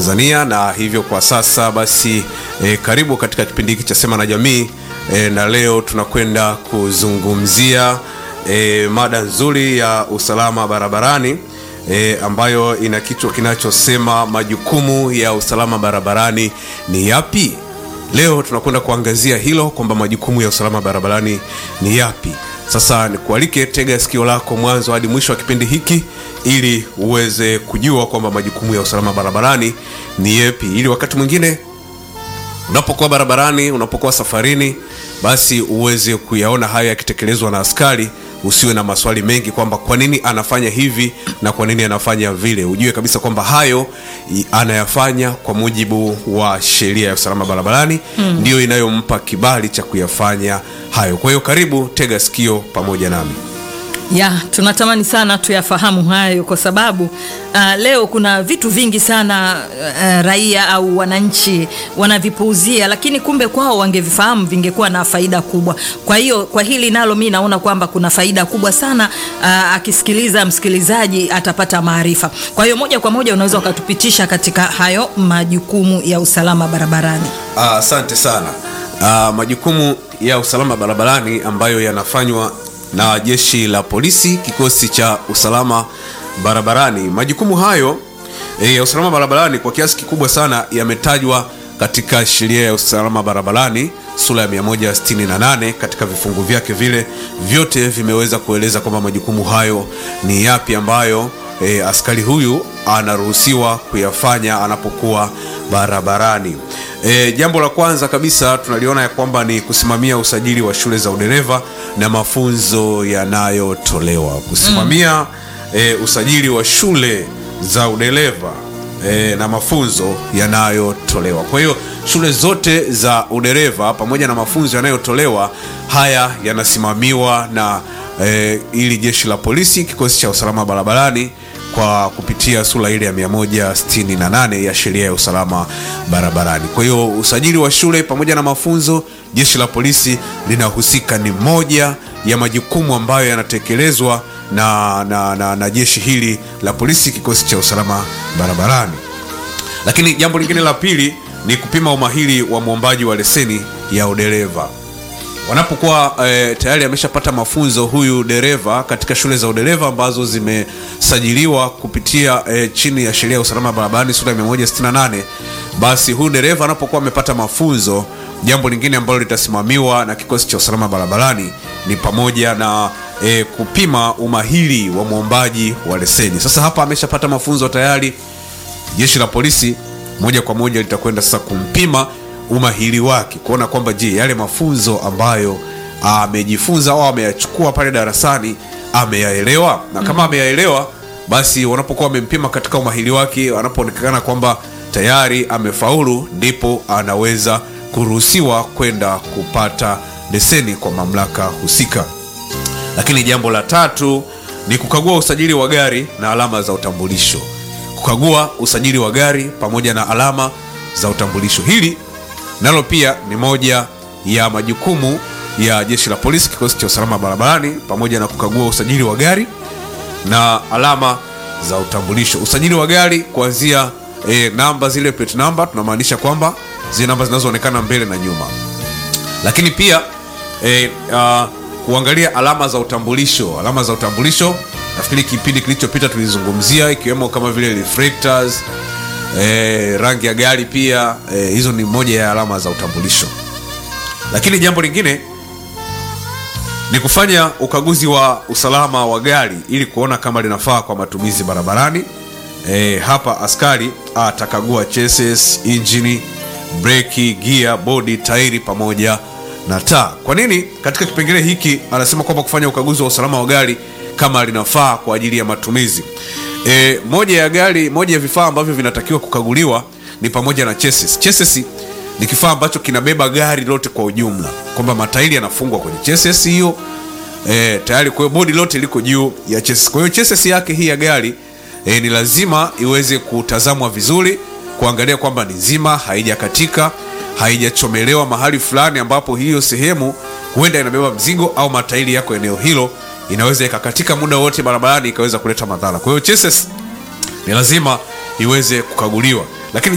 Tanzania, na hivyo kwa sasa basi e, karibu katika kipindi hiki cha Sema na Jamii e, na leo tunakwenda kuzungumzia e, mada nzuri ya usalama barabarani e, ambayo ina kichwa kinachosema majukumu ya usalama barabarani ni yapi? Leo tunakwenda kuangazia hilo kwamba majukumu ya usalama barabarani ni yapi. Sasa nikualike, tega sikio lako mwanzo hadi mwisho wa kipindi hiki ili uweze kujua kwamba majukumu ya usalama barabarani ni yapi, ili wakati mwingine unapokuwa barabarani, unapokuwa safarini, basi uweze kuyaona haya yakitekelezwa na askari usiwe na maswali mengi kwamba kwa nini anafanya hivi na kwa nini anafanya vile. Ujue kabisa kwamba hayo i- anayafanya kwa mujibu wa sheria ya usalama barabarani mm. ndiyo inayompa kibali cha kuyafanya hayo. Kwa hiyo karibu, tega sikio pamoja nami. ya tunatamani sana tuyafahamu hayo kwa sababu uh, leo kuna vitu vingi sana uh, raia au wananchi wanavipuuzia lakini kumbe kwao wangevifahamu vingekuwa na faida kubwa kwa hiyo kwa hili nalo mi naona kwamba kuna faida kubwa sana uh, akisikiliza msikilizaji atapata maarifa kwa hiyo moja kwa moja unaweza ukatupitisha katika hayo majukumu ya usalama barabarani Ah, Asante sana. Ah, majukumu ya usalama barabarani ambayo yanafanywa na jeshi la polisi, kikosi cha usalama barabarani. Majukumu hayo eh, ya usalama barabarani kwa kiasi kikubwa sana yametajwa katika sheria ya usalama barabarani sura ya 168 katika vifungu vyake vile vyote vimeweza kueleza kwamba majukumu hayo ni yapi ambayo e, askari huyu anaruhusiwa kuyafanya anapokuwa barabarani. E, jambo la kwanza kabisa tunaliona ya kwamba ni kusimamia usajili wa shule za udereva na mafunzo yanayotolewa. Kusimamia e, usajili wa shule za udereva e, na mafunzo yanayotolewa. Kwa hiyo shule zote za udereva pamoja na mafunzo yanayotolewa haya yanasimamiwa na e, ili jeshi la polisi, kikosi cha usalama barabarani kwa kupitia sura ile ya 168 ya sheria ya usalama barabarani. Kwa hiyo usajili wa shule pamoja na mafunzo, jeshi la polisi linahusika, ni moja ya majukumu ambayo yanatekelezwa na, na, na, na jeshi hili la polisi, kikosi cha usalama barabarani. Lakini jambo lingine la pili ni kupima umahiri wa mwombaji wa leseni ya udereva wanapokuwa e, tayari ameshapata mafunzo huyu dereva katika shule za udereva ambazo zimesajiliwa kupitia e, chini ya sheria ya usalama barabarani sura ya 168 basi huyu dereva anapokuwa amepata mafunzo jambo lingine ambalo litasimamiwa na kikosi cha usalama barabarani ni pamoja na e, kupima umahiri wa mwombaji wa leseni sasa hapa ameshapata mafunzo tayari jeshi la polisi moja kwa moja litakwenda sasa kumpima umahiri wake kuona kwamba je yale mafunzo ambayo amejifunza au ameyachukua pale darasani ameyaelewa na kama ameyaelewa basi wanapokuwa wamempima katika umahiri wake wanapoonekana kwamba tayari amefaulu ndipo anaweza kuruhusiwa kwenda kupata leseni kwa mamlaka husika lakini jambo la tatu ni kukagua usajili wa gari na alama za utambulisho kukagua usajili wa gari pamoja na alama za utambulisho hili nalo pia ni moja ya majukumu ya jeshi la polisi kikosi cha usalama barabarani pamoja na kukagua usajili wa gari na alama za utambulisho usajili wa gari kuanzia e, namba zile plate number tunamaanisha kwamba zile namba zinazoonekana mbele na nyuma lakini pia e, uh, kuangalia alama za utambulisho alama za utambulisho nafikiri kipindi kilichopita tulizungumzia ikiwemo kama vile reflectors e, rangi ya gari pia e, hizo ni moja ya alama za utambulisho lakini jambo lingine ni kufanya ukaguzi wa usalama wa gari ili kuona kama linafaa kwa matumizi barabarani e, hapa askari atakagua chassis injini breki gia bodi tairi pamoja na taa kwa nini katika kipengele hiki anasema kwamba kufanya ukaguzi wa usalama wa gari kama linafaa kwa ajili ya matumizi e, moja ya gari moja ya vifaa ambavyo vinatakiwa kukaguliwa ni pamoja na chassis. Chassis ni kifaa ambacho kinabeba gari lote kwa ujumla kwamba matairi yanafungwa kwenye chassis hiyo e, tayari kwa hiyo bodi lote liko juu ya chassis kwa hiyo chassis yake hii ya gari e, ni lazima iweze kutazamwa vizuri kuangalia kwamba ni nzima haijakatika haijachomelewa mahali fulani ambapo hiyo sehemu huenda inabeba mzigo au matairi yako eneo hilo inaweza ikakatika muda wote barabarani ikaweza kuleta madhara kwa hiyo chassis ni lazima iweze kukaguliwa